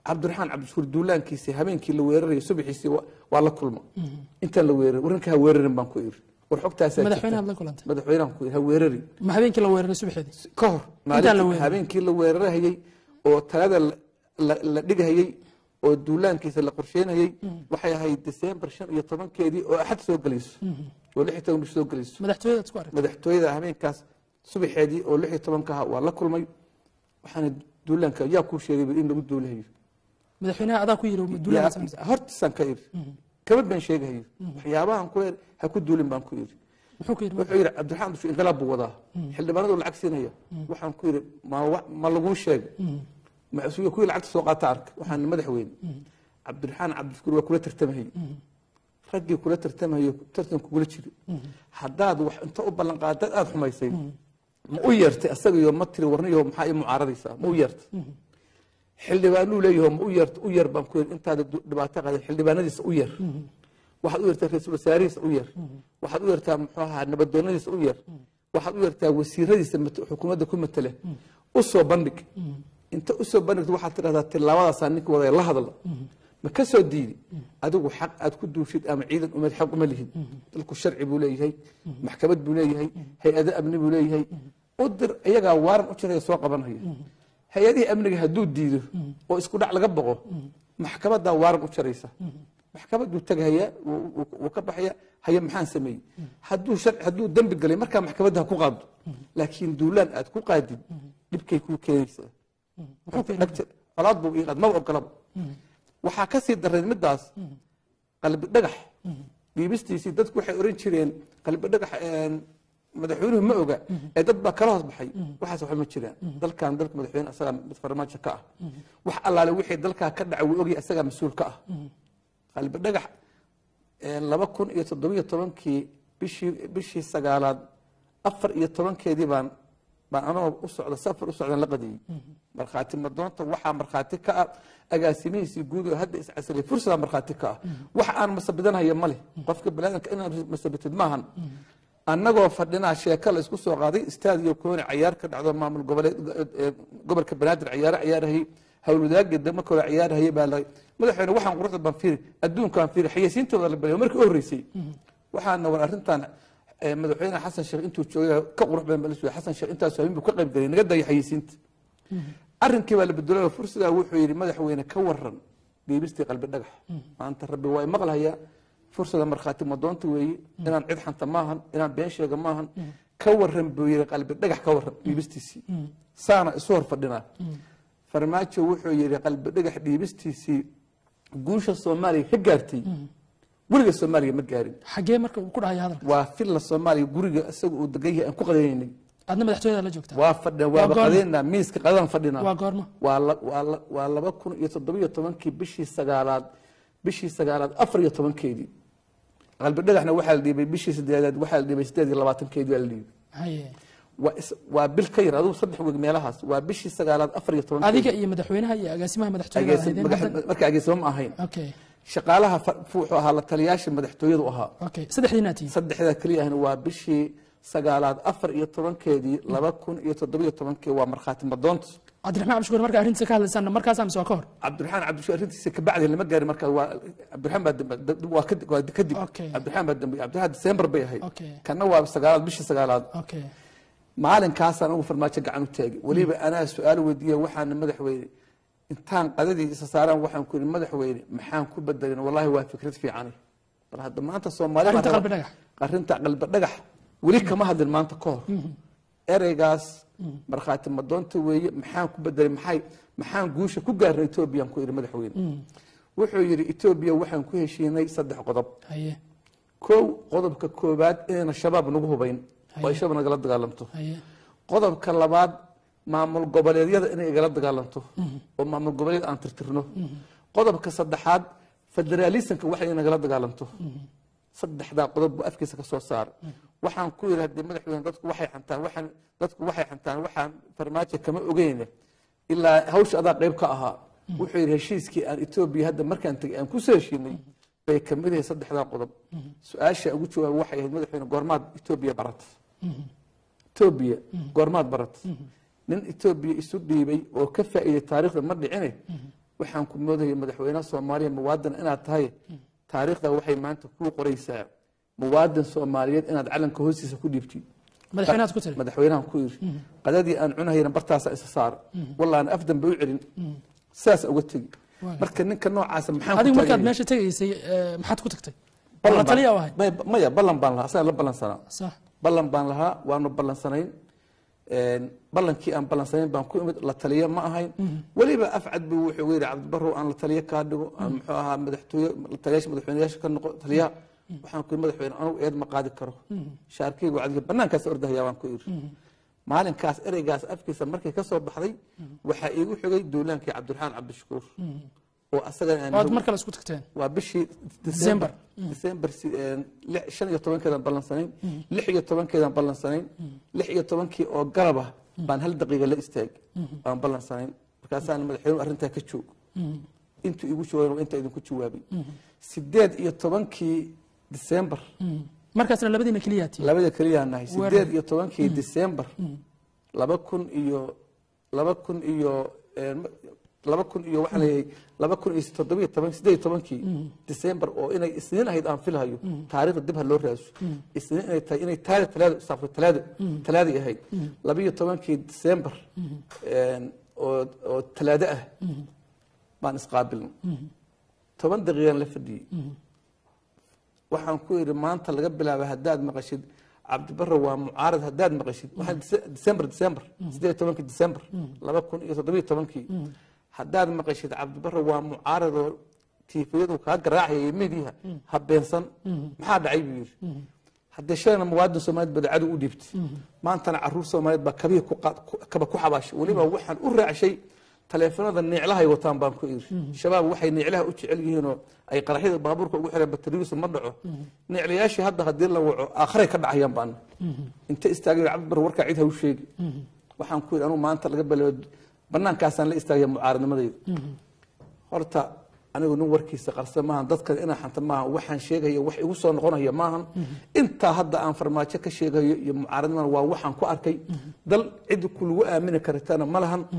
cabdiraxmaan cabdishuur duulaankiisii habeenkii la weerarayay subaxiisii wa- waa la kulma intaan la weerarin warranka ha weerarin baan ku iri war xogtaasaa jirta. madaxweynaha la kulantay madaxweynahan ku iri ha weerarin ma habeenkii la weeraray subaxeedii ka hor Intaan la maalintii weerarin. habeenkii la weerarahayey oo talada la- la- la dhigahayey oo duulaankiisa la qorsheynayey waxay ahayd desembar shan iyo tobankeedii oo axad soo gelayso oo lix iyo toban bish soo gelayso madaxtooyada isku aragtay madaxtooyada habeenkaas subaxeedii oo lix iyo tobanka ahaa waa la kulmay waxaana duulaanka yaa kuu sheegay in lagu duulahayo madaxweynaha adaa ku yiri duulaha samaysa Yaa- hortiisaan ka iri kama baan sheegahayo waxyaabahan ku iri ha ku duulin baan ku iri muxuu ku yiri wuxuu yidhi cabdiraxmaan dushu inqilaab buu wadaa xildhibaanadu lacag siinaya waxaan ku yidhi ma wa- ma laguu sheegay masuuliya kuwii lacagta soo qaata arka waxaan madaxweyne cabdiraxmaan cabdishukuur waa kula tartamahayey raggii kula tartamahayo tartan kugula jiri haddaad wax inta u ballan qaadad aada xumaysay ma u yeertay asagayo ma tiri warniyo maxaa ii mucaaradaysaa ma u yeertay xildhibaanuu leeyaho ma u yeerta u yeer baan ku yidhi intaada du- dhibaato qaadan xildhibaanadiisa u yeer waxaad u yeertaa ra-iisul wasaarihiisa u yeer waxaad u yeertaa muxuu ahaa nabadoonadiisa u yeer waxaad u yeertaa wasiiradiisa mat- xukuumadda ku matale u soo bandhig inta u soo bandhigto waxaad tidhahdaa tilaabadaasaa ninka wadaya la hadla ma ka soo diidi adigu xaq aad ku duushid ama ciidan umeed xaq uma lihid dalku sharci buu leeyahay maxkamad buu leeyahay hay-ado amni buu leeyahay u dir iyagaa waaran u jiraya soo qabanaya hay-adihii amniga hadduu diido oo isku dhac laga boqo maxkamadaa waaran u jaraysa maxkamaduu tagahaya wuu- wuu wuu ka baxaya haye maxaan sameeyey hadduu sharci hadduu dembi galay markaa maxkamadda ha ku qaado laakiin duulaan aad ku qaadid dhibkay kuu keenaysaa dhagta colaad buu ii qaad maba ogolaba waxaa ka sii darreed middaas qalbi dhagax dhiibistiisii dadku waxay oran jireen qalbi dhagax een, madaxweynuhu ma oga ee dad baa kala hoos baxay waxaas waxba ma jiraan dalkan dalka madaxweyne asagaa mid farmaajo ka ah wax allaale wixii dalkaa ka dhacay wuu ogyahay asagaa mas-uul ka ah qalbi dhagax een, laba kun iyo toddobiyo tobankii bishii bishii sagaalaad afar iyo tobankeedii baan baan anagoo u socda safar u socdan la qadiyey markhaati madoonta waxaa markhaati ka ah agaasimihiisii guud oo hadda iscasiray fursadaa markhaati ka ah wax aan masabidanhaya ma leh qofka baniaadamka inaad masabitid maahan annagoo fadhinaa sheeka la isku soo qaaday istaadiyo kooni cayaar ka dhacdo maamul goboleed eh, gobolka banaadir cayaaro cayaarahayey howlwadaagii dama kale cayaarahayey baa la madaxweyne waxaan quruxda baan fiiri adduunkaan fiiri xayeysiintooda la balayo markii u horreysay waxaana war arrintan eh, madaxweyne xasan sheekh intuu joogay ka qurux badan baa la sugay xasan sheekh intaas habeen buu ka qayb galay naga daya xayeysiinta arrinkii baa la bedelay fursigaa wuxuu yidhi madaxweyne ka waran dhiibistii qalbi dhagax maanta rabbi waa maqlaya fursada markhaati madoonta weeye inaan cid xanta maahan inaan been sheega maahan ka waran buu yidhi qalbi dhagax ka waran dhiibistiisii saana isu hor fadhinaa farmaajo wuxuu yidhi qalbi dhagax dhiibistiisii guusha soomaaliya ka gaartay weliga soomaaliya ma gaarin xagee marka uu ku dhahaya hadalka waa filla soomaaliya guriga isaga uu degan yahay aan ku qadanaynay aadna madaxtooyada la joogtaa waa fadhina waaba goorma? qadaynaa miiska qadadan fadhinaa waa goorma waa la- waa la- waa laba kun iyo toddobiyo tobankii bishii sagaalaad bishii sagaalaad afar iyo tobankeedii qalbi dhagaxna waxaa la dhiibay bishii sideedaad waxaa la dhiibay sideed iyo labaatankeedii waa la dhiibay haye waa is- waa bil ka yar adigu saddex weg meelahaas waa bishii sagaalaad afar iyo tobankeedii adiga iyo madaxweynaha iyo agaasimaha madaxtooyada Agaasim- ahaydeen magax- hadda- marka ageesimo ma ahayn okay shaqaalaha fa- wuxuu ahaa la taliyaasha madaxtooyadu ahaa okay saddexdiina tihiin saddexdaa keliya ahna waa bishii sagaalaad afar iyo tobankeedii laba kun iyo toddobiyo tobankii waa markhaati madoonta cabdiraxmaan cabdishukuur marka arrintiisa ka hadlaysaana markaas mise waa ka hor cabdiraxmaan cabdishuur arrintiisa kabacdi lama gaarin marka waa cabdiraxmaan baa dambe dab- waa kadib waa kadib Okay. cabdiraxmaan baa dambe cabdiraxmaan December bay ahayd Okay. kana waa sagaalaad bishii sagaalaad okay maalinkaasaan ugu farmaajo gacan u taagay weliba anaa su-aal weydiiya waxaana madaxweyne intaan qadadii isa saaraan waxaan ku yidhi madaxweyne maxaan ku bedelin wallahi waa fikrad fiicani bal hadda maanta soomaaliya Arrinta qalbi dhagax. arrinta qalbi dhagax weli kama hadlin maanta ka hor ereygaas markhaati madoonta weeye maxaan ku bedelay maxay maxaan guusha ku gaarnay etoobiyaan ku yidhi madaxweyne wuxuu yidhi etoobiya waxaan ku heshiinay saddex qodob haye kow qodobka koowaad inayna shabaab nagu hubayn oo ay shabaab nagala dagaalamto haye qodobka labaad maamul goboleedyada inay igala dagaalanto oo maamul goboleed aan tirtirno qodobka saddexaad federaalisanka wax inay nagala dagaalanto saddexdaa qodob buu afkiisa ka soo saara waxaan ku yidhi haddii madaxweyne dadku waxay xantaan waxaan dadku waxay xantaan waxaan farmaajo kama ogeyne ilaa hawsha adaa qayb ka ahaa wuxuu yidhi heshiiskii aan etoobiya hadda markaan tegay aan kusoo heshiinay bay kamid yahay saddexdaa qodob su-aasha ugu jawaaba waxay ahayd madaxweyne goormaad etoobiya barata etoobiya goormaad barat nin etoobiya isu dhiibay oo ka faa'iiday taariikhda ma dhicine waxaan ku moodaya madaxweynaha soomaaliya muwaadin inaad tahay taariikhda waxay maanta kuu qoraysaa muwaadin soomaaliyeed inaad calanka hoostiisa ku dhiibtid madaxweynahaad ku tiri madaxweynahan ku yiri qadadii aan cunahayna bartaasa isa saara wallaan af dambe u celin sidaas uga tegi marka ninka noocaasa maxaan ku adigu markaad taageeray? meesha tegaysay ee, maxaad ku tagtay Ballan la baan- taliya u ahayd maya- maya ballan baan lahaa asagaan la ballansanaa sax ballan baan lahaa waanu ballansanayn Een, ballankii aan ballansanayn baan ku imid la taliya ma ahayn weliba afcad buu wuxuu yidhi cabdibarrow aan la taliya kaa dhigo aan muxuu ahaa madaxtooye la taliyaasha madaxweynayaasha ka noqo taliyaha waxaan ku yidhi madaxweyne anugu eed ma qaadi karo shaarkeygu cadiga banaankaas ordahayaa waan ku yidhi maalinkaas ereygaas afkiisa markay ka soo baxday waxaa iigu xigay duulaankii cabdiraxmaan cabdishakuur oo asagana aan waad mar kale isku tagteen waa bishii December. december si- een, lix- shan iyo tobankeedaan ballansanayn lix iyo tobankeedaan ballansanayn lix iyo tobankii oo galab ah baan hal daqiiqa la istaag baan ballansanayn markaasaan madaxweynuhu arrintaa ka joog intuu igu jawaaben waa intaa idinku jawaabay sideed iyo tobankii december markaasna labadiina keliyaa tii labada keliyaa nahay sideed iyo tobankii december laba kun iyo laba kun iyo een, laba kun iyo waxaan leeyahay laba kun iyo toddobiyo toban sideed iyo tobankii december oo inay isniin ahayd aan filahayo taariikhda dib ha loo raadso isniin inay tahay inay taada talaada saafo talaada talaadii ahayd laba iyo tobankii december een, oo oo talaado ah baan isqaabilnay toban daqiiqaan la fadhiyey waxaan ku idhi maanta laga bilaaba haddaad maqashid cabdibarre waa mucaarad haddaad maqashid waxaan Dece- december december sideed iyo tobankii december laba kun iyo toddobiyo tobankii haddaad maqashid cabdibarre waa mucaarad oo tiifiyadu kaa garaacaya mediha ha beensan maxaa dhacay buu yidhi haddee shalayna muwaadin soomaaliyeed badacadu u dhiibtay maantana caruur soomaaliyeed baa kabihii ku qaad- ku- kaba ku xabaashay weliba waxaan u raacshay taleefanada neeclahay wataan baan ku iri shabaab waxay neeclaha u jecel yihiinoo ay qaraxyada baabuurka ugu xireen batariyuusu ma dhaco neeclayaashii hadda haddii la waco aakharay ka dhacayaan baan inta istaagay cabdibar warkaa cid ha u sheegi waxaan ku yidhi anuu maanta laga bilaabo banaankaasaan la istaagaya mucaaradnimadayda horta anigu nin warkiisa qarsa maahan dadkan inaan xanta maahan waxaan sheegaya wax igu soo noqonaya maahan intaa hadda aan farmaajo ka sheegayo iyo mucaaradnimada waa waxaan ku arkay dal cid ku lagu aamini karitana ma lahan